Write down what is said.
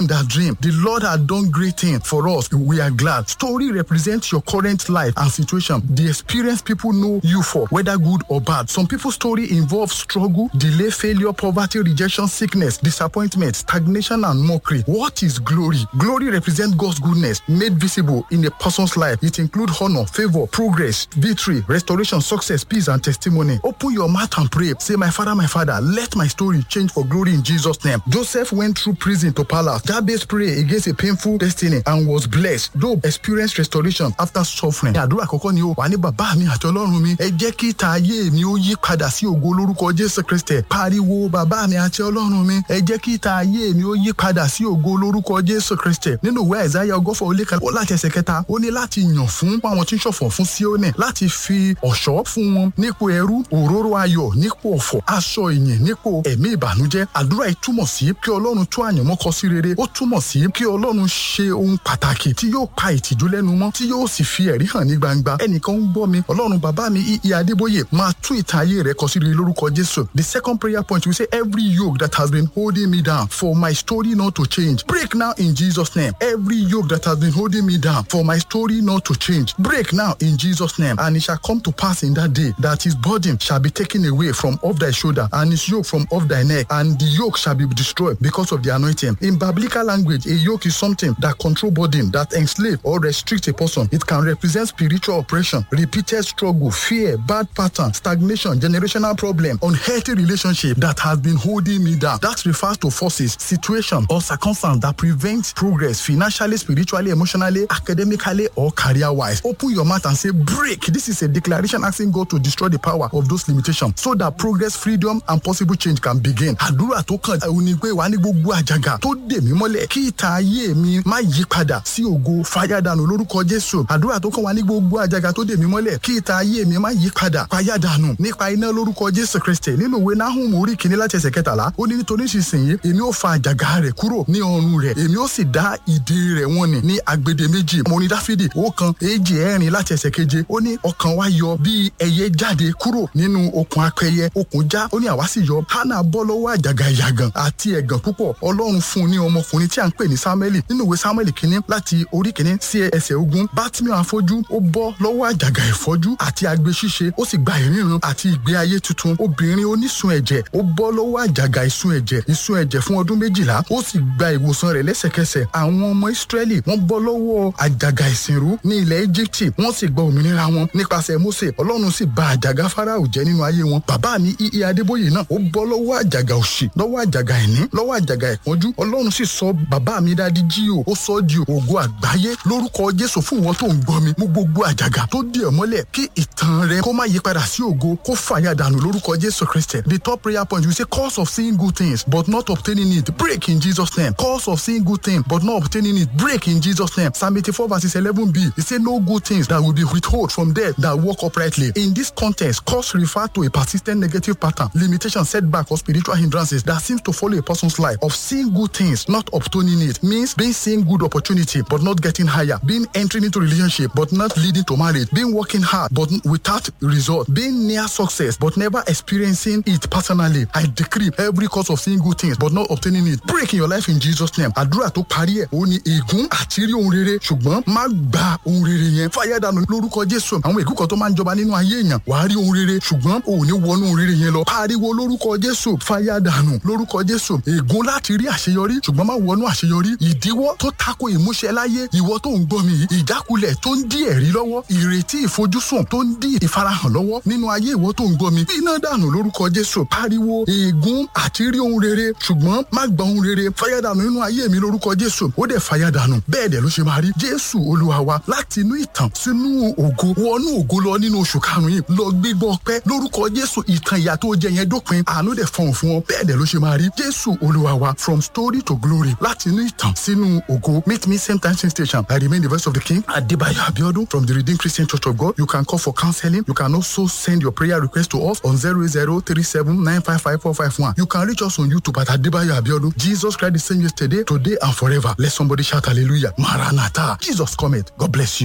in that dream. The Lord had done great things for us. We are glad. Story represents your current life and situation. The experience people know you for, whether good or bad. Some people's story involves struggle, delay, failure, poverty, rejection, sickness, disappointment, stagnation, and mockery. What is glory? Glory represents God's goodness made visible in a person's life. It includes honor, favor, progress, victory, restoration, success, peace, and testimony. Open your mouth and pray. Say, My Father, my Father, let my story change for glory in Jesus' name. Joseph went through prison to palace. Jabez prayed against a painful destiny and was blessed. Job experienced restoration after suffering. Àdúrà àkọ́kọ́ ni o wà ní bàbá mi àti ọlọ́run mi. Ẹ jẹ́ kí ìta ayé mi ó yí padà sí ògo lórúkọ Jésù Kristẹ̀. Pariwo bàbá mi àti ọlọ́run mi. Ẹ jẹ́ kí ìta ayé mi ó yí padà sí ògo lórúkọ Jésù Kristẹ̀. Nínú ìwé Àìsáyà ọgọ́fà ó lé kan ó láti ẹsẹ̀ kẹta ó ní láti yàn fún àwọn tí ń ṣọ̀fọ̀ fún Síónì láti fi ọ̀ṣọ́ fún wọn nípò ẹrú òróró ayọ̀ nípò ọ̀fọ̀ aṣọ ìyìn nípò ẹ̀mí ìbànújẹ́ àdúrà yìí túmọ̀ sí kí ọlọ́run tú àyànmọ́ kọ sí rere ó túmọ̀ sí kí ọlọ́run ṣe ohun pàtàkì tí yóò pa ìtìjú lẹ́nu mọ́ tí yóò sì fi ẹ̀rí hàn ní gbangba ẹnìkan ń gbọ́ mi ọlọ́run bàbá mi ìyí adébóyè máa tú ìtàn ayé rẹ kọ sí rere lórúkọ jésù the second prayer point we say every yoke that has been holding me down for my story not to change break now in jesus name every yoke that has been holding me down for my story not to change break now in jesus name and it shall come to pass in that day that his burden shall be taken away from off thy shoulder and his yoke from off thy neck and the yoke shall be destroyed because of the anointing in biblical language a yoke is something that control burden that enslave or restrict a person it can represent spiritual oppression repeated struggle fear bad pattern stagnation generational problem unhealthy relationship that has been holding me down that refers to forces situation or circumstance that prevent progress financially spiritually emotionally academically or career wise open your mouth and say break this is a declaration asking god to destroy the power of those limitations so that progress freedom and possible change can begin àdúrà tó kàn ẹ̀ ní pé wà ní gbogbo àjàgà tó dè mí mọ́lẹ̀ kí ìta ayé mi má yí padà sí ògo fàyàdànù lórúkọ jésù àdúrà tó kàn wà ní gbogbo àjàgà tó dè mí mọ́lẹ̀ kí ìta ayé mi má yí padà fàyàdànù nípa iná lórúkọ jésù kristi nínú ìwé nahum orí kìíní láti ẹsẹ̀ kẹtàlá ó ní nítorí ìsinsìnyí èmi ó fa àjàgà rẹ̀ kúrò ní ọrùn rẹ̀ èmi ó sì dá ìdè rẹ̀ wọ́n ní ní agbede méjì mo ní dáfídì ó kan èjì ẹ̀rin láti ẹsẹ̀ keje ó ní ọkàn wa yọ bí ẹyẹ jáde kúrò nínú okùn apẹyẹ okùn já ó ní àwa sì yọ hánà bọ́ lọ́wọ́ àjàgà ìyàgàn àti ẹ̀gàn púpọ̀ ọlọ́run fún un ní ọmọkùnrin tí à ń pè ní samuel nínú ìwé samuel kínní láti orí kínní sí ẹsẹ̀ ogun bátìmí afọ́jú ó bọ́ lọ́wọ́ àjàgà ìfọ́jú àti agbe ṣíṣe ó sì gba ìríran àti ìgbé ayé tuntun obìnrin onísun ẹ̀jẹ̀ ó bọ́ lọ́wọ́ àjàgà ìsun ẹ̀jẹ̀ ìsun ẹ̀jẹ̀ fún ọdún méjìlá ó sì gba ìwòsàn rẹ̀ lẹ́sẹ̀kẹsẹ̀ àwọn ọmọ israẹli wọ́n bọ́ lọ́wọ́ àjàgà ìsìnrú ní ilẹ̀ egypte wọ́n sì gba òmìnira wọn nípasẹ̀ mose ọlọ́run sì ba àjàgà farao jẹ́ nínú ayé wọn bàbá mi iye adébóyè náà ó bọ́ lọ́wọ́ àjàgà òṣì lọ́wọ́ àjàgà ìní lọ́wọ́ àjàgà ìpọ́njú ọlọ́run sì sọ bàbá mi dádí jí o ó sọ di ògo àgbáyé lórúkọ jésù fún wọn tó ń gbọ́ mi mú gbogbo àjàgà tó dì ọ́ mọ́lẹ̀ kí ìtàn rẹ kó má yí padà sí ògo kó fàyà dànù lórúkọ jésù kristi the top prayer point we say cause of seeing good things but not obtaining it break in jesus name cause of seeing good things but not obtaining it break in jesus name psalm eighty-four verses eleven b e say no good things that will be withhold from them that walk uprightly in this context cause refer to a persistent negative pattern limitation setback or spiritual hindrances that seems to follow a person's life of seeing good things not obtaining it means being seeing good opportunity but not getting higher being entering into relationship but not leading to marriage being working hard but without result being near success but never experiencing it personally i decree every cause of seeing good things but not obtaining it break in your life in jesus name àdúrà tó parí ẹ̀ ó ní ègún àti rí ohun rere ṣùgbọ́n má gba ohun rere yẹn fàyàdànù lórúkọ jésù àwọn ègún kan tó máa ń jọba nínú ayé èèyàn wàá rí ohun rere ṣùgbọ́n ò ní wọnú ohun rere yẹn lọ pariwo lórúkọ jésù fàyàdànù lórúkọ jésù ègún láti rí àṣeyọrí ṣùgbọ́n má wọnú àṣeyọrí ìdíwọ́ tó tako ìmúṣẹ láyé ìwọ tó ń gbọ́ mi yìí ìjákulẹ̀ tó ń dí ẹ̀rí lọ́wọ́ ìrètí ìfojúsùn tó ń dí ìfarahàn lọ́wọ́ nínú ayé ìwọ tó ń gbọ́ mi iná dànù lórúkọ jésù pariwo ègún àti rí ohun rere ṣùgbọ́n má gba ohun rere fàyàdànù nínú ayé mi lórúkọ jésù ó dẹ̀ fàyàdànù bẹ́ẹ̀ dẹ̀ ló ṣe máa rí jésù olúwa wa láti inú ìtàn sínú ògo wọnú ògo lọ nínú oṣù karùn-ún yìí lọ gbígbọ́ ọpẹ́ lórúkọ jésù ìtàn ìyà tó jẹ yẹn dópin àánú dẹ̀ fọhùn fún ọ bẹ́ẹ̀ dẹ̀ ló ṣe máa rí jésù olúwa wa from story to glory láti inú ìtàn sínú ògo meet me same time same station i remain the voice of the king adebayo abiodun from the redeemed christian church of god you can call for counseling you can also send your prayer request to us on zero zero three seven nine five five four five one you can reach us on youtube at adebayo abiodun jesus christ the same yesterday today and forever let somebody shout hallelujah maranatha jesus come god bless you.